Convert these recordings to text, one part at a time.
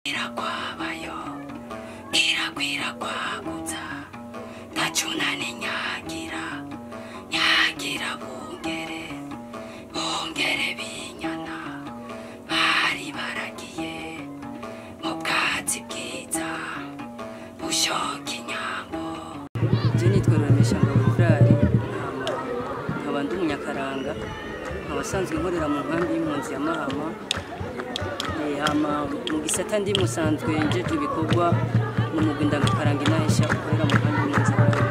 irakwabayo irakwira kwagutsa ndacunane nyagira nyagira bungere bungere binyana bari baragiye mu bwatsi bwiza bushoka inyambo je nitwa Ruremesha Ngabo Frari nkaba ndi umunyakaranga nkaba asanzwe nkorera mu nkambi y'impunzi ya Mahama Eh, hama mu gisata ndi musanzwe njeje ibikorwa mu mugwi ndangakaranga inahisha ukorera mu nkambi y'impunzi ya Mahama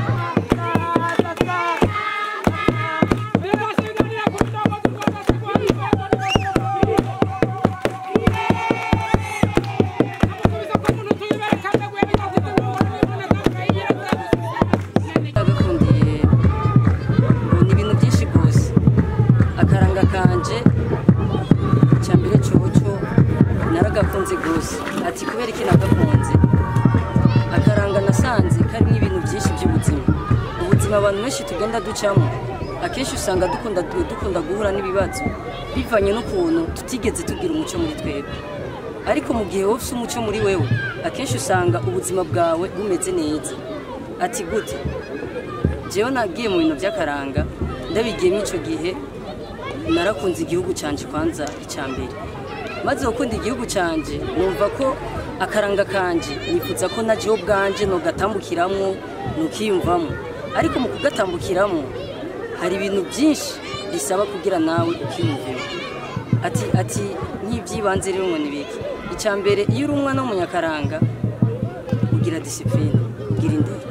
agakundiye ngo ni ibintu byinshi rwose akaranga kanje icya mbere coco naragakunze rwose ati kubera iki nagakunze akaranga nasanze karimo ibintu byinshi by'ubuzima ubuzima abantu benshi tugenda ducamo akenshi usanga dukunda dukunda guhura n'ibibazo bivanye n'ukuntu tutigeze tugira umuco muri twebwe ariko mu gihe wowe ufite umuco muri wewe akenshi usanga ubuzima bwawe bumeze neza ati gute jewe nagiye mu bintu by'akaranga ndabigiyemo icyo gihe narakunze igihugu cyanjye kwanza icya mbere maze gukunda igihugu cyanjye numva ko akaranga kanje nifuza ko na jewe ubwanje nogatambukiramo nukiyumvamo ariko mu kugatambukiramo hari ibintu byinshi bisaba kugira nawe ukiyumvemo ati ati nk'iby'ibanze rero ngo nibiki icya mbere iyo uri umwana w'umunyakaranga ugira disipurine ugira indero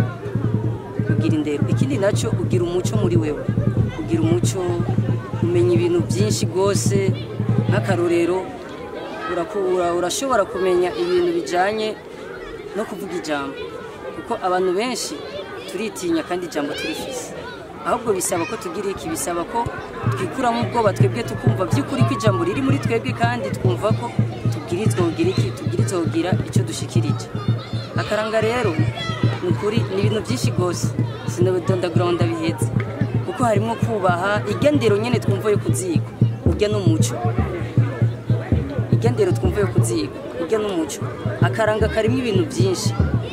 ugira indero ikindi nacyo ugira umuco muri wewe ugira umuco umenya ibintu byinshi rwose nk'akarorero urakura urashobora kumenya ibintu bijyanye no kuvuga ijambo kuko abantu benshi turitinya kandi ijambo turifise ahubwo bisaba ko tugira iki bisaba ko twikuramo ubwoba twebwe tukumva by'ukuri ko ijambo riri muri twebwe kandi twumva ko tubwirizwa kugira iki tubwirizwa kugira icyo dushikirije akaranga rero ni ukuri ni ibintu byinshi rwose sinabidondagura ngo ndabihetse kuko harimo kubaha igendero nyine twumva yo kuziga urya n'umuco igendero twumva yo kuziga urya n'umuco akaranga karimo ibintu byinshi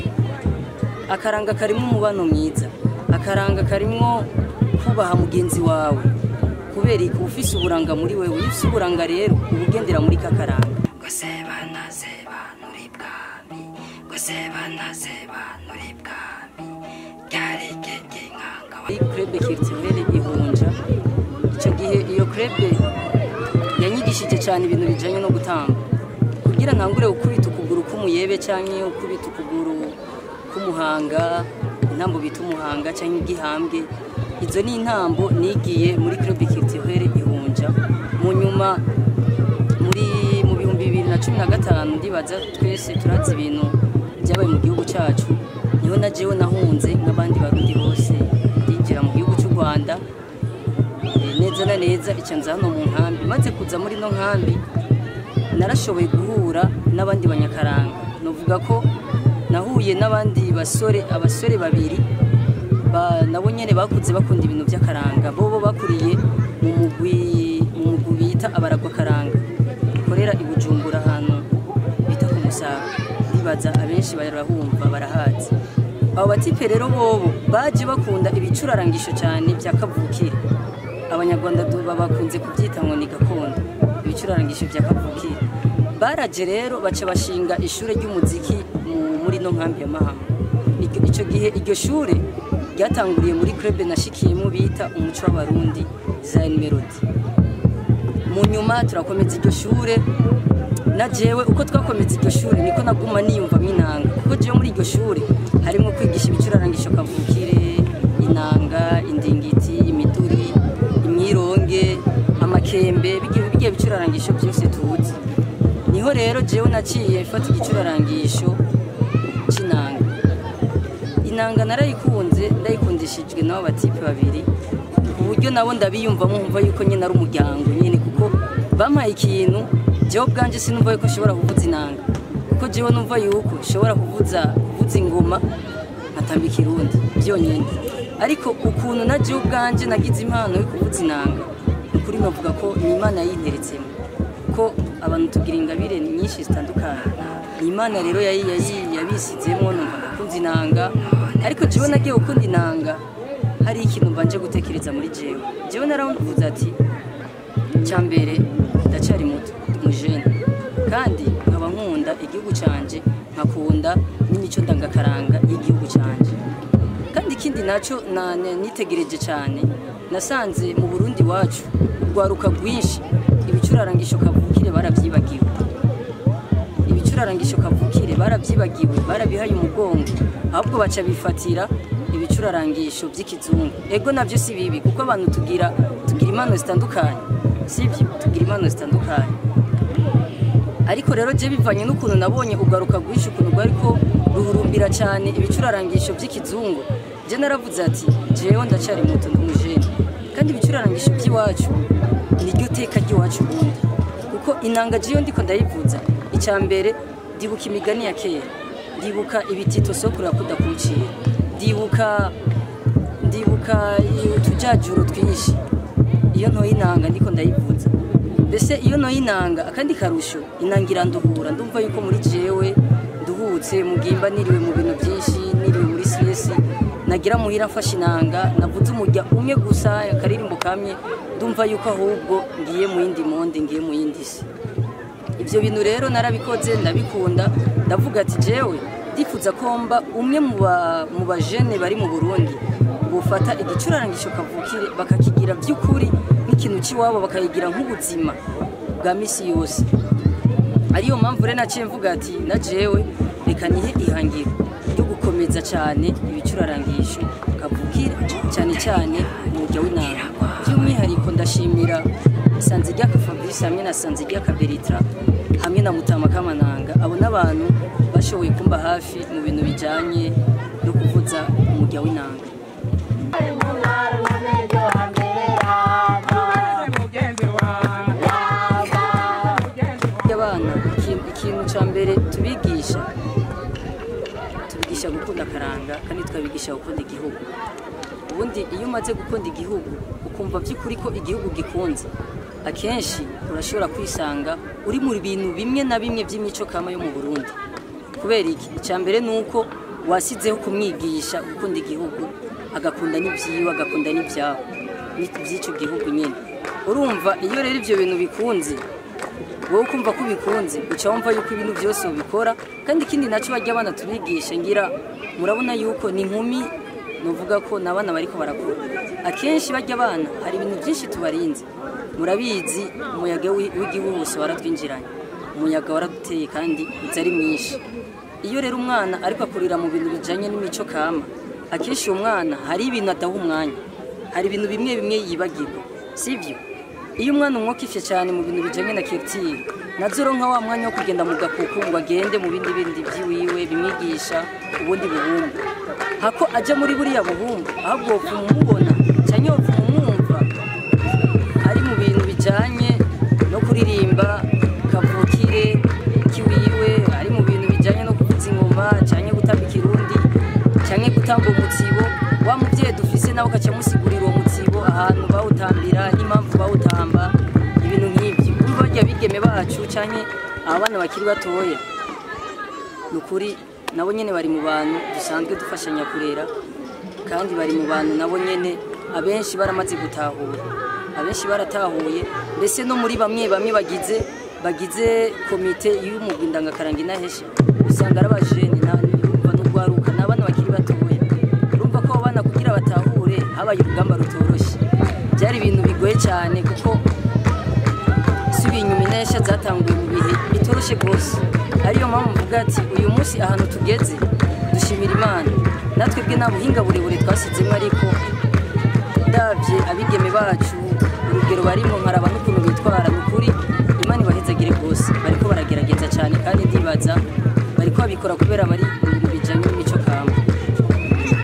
akaranga karimo umubano mwiza akaranga karimo kubaha mugenzi wawe kubera ko ufise uburanga muri wewe iyo ufise uburanga rero uba ugendera muri kakaranga ngo sebana sebanura ibwami ngo sebana sebanura ibwami ryari gege nkanga muri krebe kiritiwere ihunja icyo gihe iyo krebe yanyigishije cyane ibintu bijyanye no gutamba kugira ntangure gukubita ukuguru k'umuyebe cyangwa ukubita ukuguru k'umuhanga intambo bita umuhanga cyangwa igihambwe izo ni intambo nigiye muri krebe kiritiwere ihunja mu nyuma muri mu bihumbi bibiri na cumi na gatanu ndibaza twese turazi ibintu byabaye mu gihugu cyacu niho na jewe nahunze nk'abandi barundi bose ndinjira mu gihugu cy'u rwanda Eh, neza na neza icyo nza hano mu nkambi maze kuza muri ino nkambi narashoboye guhura n'abandi banyakaranga navuga ko nahuye n'abandi basore abasore babiri ba- nabo nyine bakuze bakunda ibintu by'akaranga bo bo bakuriye mu mugwi mu mugwi bita abaragwakaranga ukorera i bujumbura ahantu bita ku musaga ndibaza abenshi barahumva barahazi abo batipe rero bobo baje bakunda ibicurarangisho cyane bya kavukire abanyarwanda du- bakunze kubyita ngo ni gakondo ibicurarangisho bya kavukire baraje rero baca bashinga ishuri ry'umuziki mu- muri no nkambi ya mahama Iryo- icyo gihe iryo shure ryatanguriye muri club nashikiyemo bita umuco w'abarundi Zion Melody mu nyuma turakomeza iryo shure na jewe uko twakomeza iryo shure niko naguma niyumvamo inanga kuko jewe muri iryo shure harimo kwigisha ibicurarangisho kavukire inanga indingiti imiduri imyironge amakembe bigiye bigiye bicurarangisho byose tuzi niho rero jewe naciye mfata igicurarangisho c'inanga inanga narayikunze ndayikundishijwe n'abo batipe babiri ku buryo nabo ndabiyumvamo nkumva yuko nyine ari umuryango nyine kuko bampaye ikintu jewe ubwanje sinumva yuko nshobora kuvuza inanga kuko jewe numva yuko nshobora kuvuza kuvuza ingoma nkatamba ikirundi byonyine ariko ukuntu na jewe ubwanje nagize impano yo kuvuza inanga ni ukuri navuga ko ni imana yayinteretsemo ko abantu tugira ingabire nyinshi zitandukanye ni imana rero yayi- yayi- yabisizemo numva ndakunze inanga ariko jewe nagiye gukunda inanga hari ikintu mbanje gutekereza muri jewe jewe naravuze ati cyambere ndacyari muto ndi umujene kandi nkaba nkunda igihugu canje nkakunda n'imico ndangakaranga y'igihugu canje kandi ikindi nacyo na- na- nitegereje cyane nasanze mu burundi wacu urwaruka rwinshi ibicurarangisho kavukire barabyibagiwe ibicurarangisho kavukire barabyibagiwe barabihaye umugongo ahubwo baca bifatira ibicurarangisho by'ikizungu ego nabyo si bibi kuko abantu tugira tugira impano zitandukanye sibyo tugira impano zitandukanye ariko rero je bivanye n'ukuntu nabonye ugaruka rwinshi ukuntu rwariko ruhurumbira cyane ibicurarangisho by'ikizungu je naravuze ati jewe ndacyari muto ndumujene kandi ibicurarangisho by'iwacu niryo teka ry'iwacu ubundi kuko inanga jewe ndiko ndayivuza icya mbere ndibuka imigani ya kera ndibuka ibitito sokuru yakunda kuncira ndibuka ndibuka utujajuro twinshi iyo ntoye inanga ndiko ndayivuza mbese iyo ntoye inanga akandi karusho inanga iranduhura ndumva yuko muri jewe nduhutse mugimba niriwe mu bintu byinshi niriwe muri siyesi nagira muhira mfashe inanga navuze umurya umwe gusa akaririmbo kamwe ndumva yuko ahubwo ngiye mu yindi monde ngiye mu yindi si ibyo bintu rero narabikoze ndabikunda ndavuga ati jewe ndifuza ko mba umwe mu ba- mu bajene bari mu burundi bufata igicurarangisho kavukire bakakigira by'ukuri nk'ikintu cy'iwabo bakayigira nk'ubuzima bwa misi yose ariyo mpamvu rero naciye mvuga ati na jewe reka nihe ihangiro ryo gukomeza cyane ibicurarangisho kavukire cyane cyane umurya w'inanga by'umwihariko ndashimira sanzigaka fabrice hamwe na sanzigaka beritra hamwe na mutama kamananga abo n'abantu bashoboye kumba hafi mu bintu bijyanye no kuvuza umurya w'inanga abana ikintu- ikintu cya mbere tubigisha tubigisha gukunda akaranga kandi tukabigisha gukunda igihugu ubundi iyo umaze gukunda igihugu ukumva by'ukuri ko igihugu gikunze akenshi urashobora kwisanga uri mu bintu bimwe na bimwe by'imico kama yo mu burundi kubera iki icya mbere ni uko wasizeho kumwigisha gukunda igihugu agakunda n'ibyiwe agakunda n'ibyabo by'icyo gihugu nyine urumva iyo rero ibyo bintu bikunze wowe ukumva ko ubikunze uca wumva yuko ibintu byose ubikora kandi ikindi nacyo bajya abana tubigisha ngira murabona yuko ni inkumi nuvuga ko ni abana bariko barakura akenshi bajya abana hari ibintu byinshi tubarinze murabizi umuyaga w'i- w'igihuhusi waratwinjiranye umuyaga waraduteye kandi uzi ari mwinshi iyo rero umwana ariko akurira mu bintu bijanye n'imico kama akenshi uwo mwana hari ibintu adaha umwanya hari ibintu bimwe bimwe yibagirwa sibyo iyo umwana umwokifye cyane mu bintu bijanye na culture nazo nka wa mwanya wo kugenda mu gakuku ngo agende mu bindi bindi by'iwiwe bimwigisha ubundi buhumbu hako ajya muri buriya buhumbu ahubwo wopfa umubona cyangwa wopfa umwumva ari mu bintu bijanye no kuririmba kavukire kiwiwe ari mu bintu bijanye no kuvuza ingoma cyangwa gutamba ikirundi cyangwa gutamba umutsibo wa muvyeyi dufise nawe ukaca musigurira uwo mutsibo ahantu bawutambira n'impamvu bawutamba ibintu nk'ibyo urumva barya bigeme bacu cyangwa abana bakiri batoya ni ukuri nabo nyene bari mu bantu dusanzwe dufashanya kurera kandi bari mu bantu nabo nyene abenshi baramaze gutahura abenshi baratahuye mbese no muri bamwe bamwe bagize bagize komite y'umugwi ndangakaranga inahesha usanga ari abajene urumva n'urwaruka ni abana bakiri batoya urumva ko abo bana kugira batahure habaye urugamba rutoroshye byari ibintu bigoye cyane kuko subiye inyuma inahesha zatanguye mu bihe bitoroshye rwose ariyo mpamvu mvuga ati uyu munsi ahantu tugeze dushimira imana natwe bwe nta buhinga burebure twasizemo ariko ndabye abigeme bacu urugero barimo nkaraba n'ukuntu